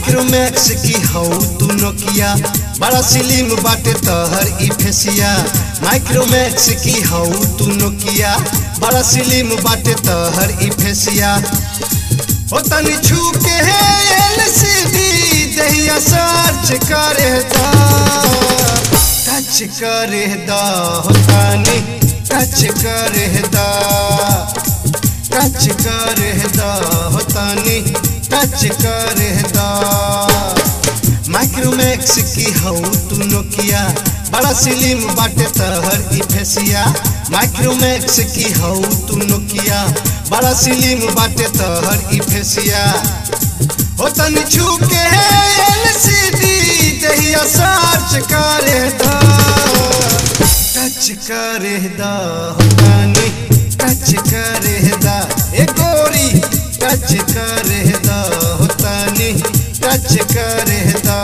Micromax की हऊ तू नोकिया बड़ा सिलिम बाटे तहर ई फेसिया माइक्रोमैक्स की हऊ तू नोकिया बड़ा सिलिम बाटे तहर ई फेसिया ओ तनी छू के है एलसीडी दहिया सर्च करे दा टच करे दा हो तनी टच करे दा टच करे दा हो तनी टच करे दा माइक्रोमैक्स की हऊ तू नोकिया बड़ा सिलिम बाटे तहर ई फेसिया माइक्रोमैक्स की हऊ तू नोकिया बड़ा सिलिम बाटे तहर ई फेसिया हो तनी छू के एलसीडी दहिया सर्च करे दा टच करे दा हो तनी टच करे दा ए गोरी टच करे दा हो तनी टच करे दा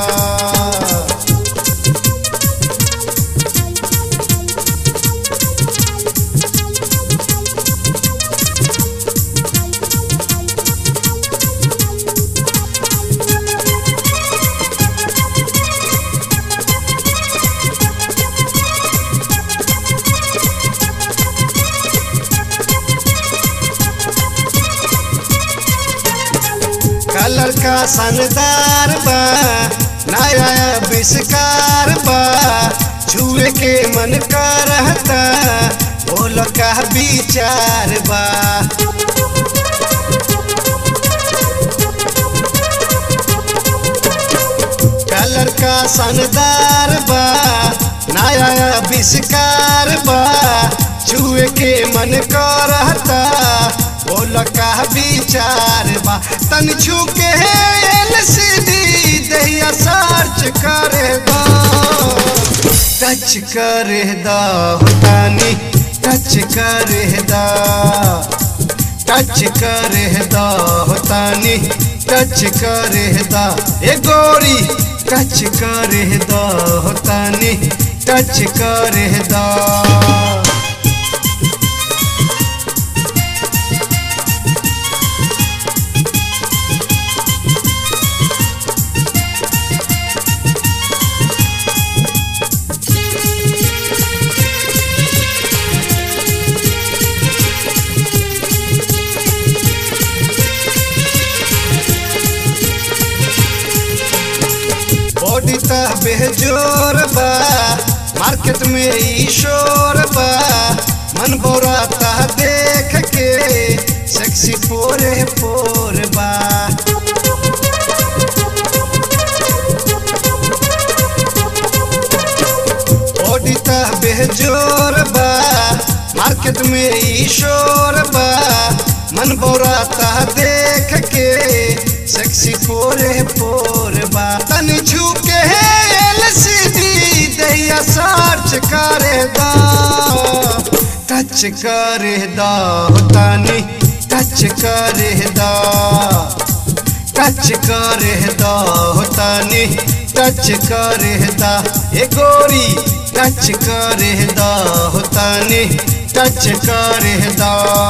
कलर का शानदार बा नया आविष्कार बा छुए के मन करता बोल का विचार बा कलर का शानदार बा नया आविष्कार बा छुए के मन करता बोल का विचार बा तन छू के एलसीडी दहिया सर्च करे दा टच करे दा हो तानी टच करे दा टच करे दा हो तानी टच करे दा ए गोरी टच करे दा हो तानी टच करे दा बॉडी ता बेजोर बा मार्केट में ई शोर बा मन बोरा ता देख के सेक्सी पोरे पोर बा बॉडी ता बेजोर बा मार्केट में ई शोर बा मन बोरा ता देख के सेक्सी पोरे पोर बा तनी छू के एलसीडी दहिया सर्च करे दा टच करे दा हो तानी टच करे दा टच करे दा हो तानी टच करे दा ए गोरी टच करे दा हो तानी टच करे दा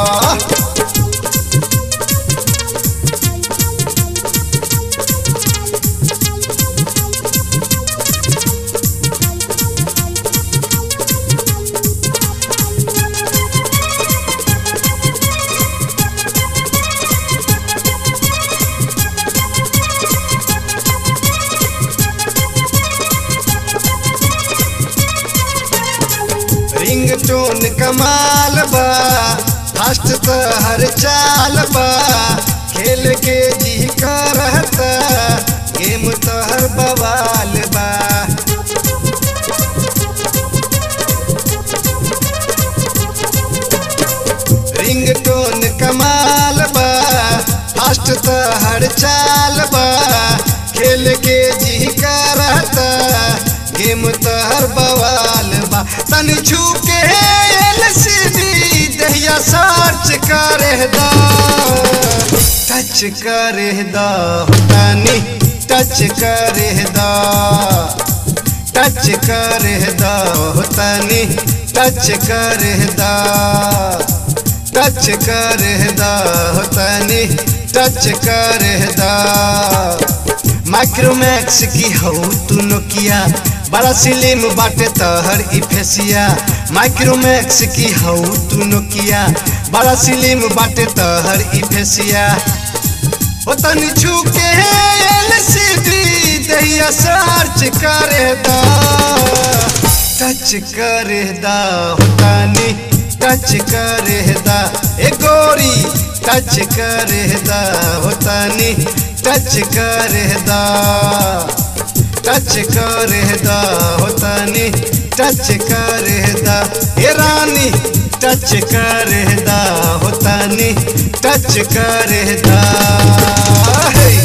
रिंग टोन कमाल बा फास्ट तो हर चाल बा खेल के जी करता गेम तो हर बवाल बा रिंग टोन कमाल बा फास्ट तो हर चाल बा खेल के जी करता गेम तो हर बवाल बा तनी छू के एलसीडी दहिया सर्च करे दा टच करे दा हो तानी टच करे दा टच करे दा हो तानी टच करे दा टच करे दा हो तानी टच करे दा माइक्रोमैक्स की हऊ तू नोकिया बड़ा सिलिम बाटे तहर ई फेसिया माइक्रोमैक्स की हऊ तू नोकिया बड़ा सिलिम बाटे तहर ई फेसिया ओ तनी छू के एलसीडी दैया सर्च करे दा टच करे दा हो तनी टच करे दा ए गोरी टच करे दा हो तनी टच करे दा टच करे दा हो तनी टच करे दा ए रानी टच करे दा हो तनी टच करे दा हे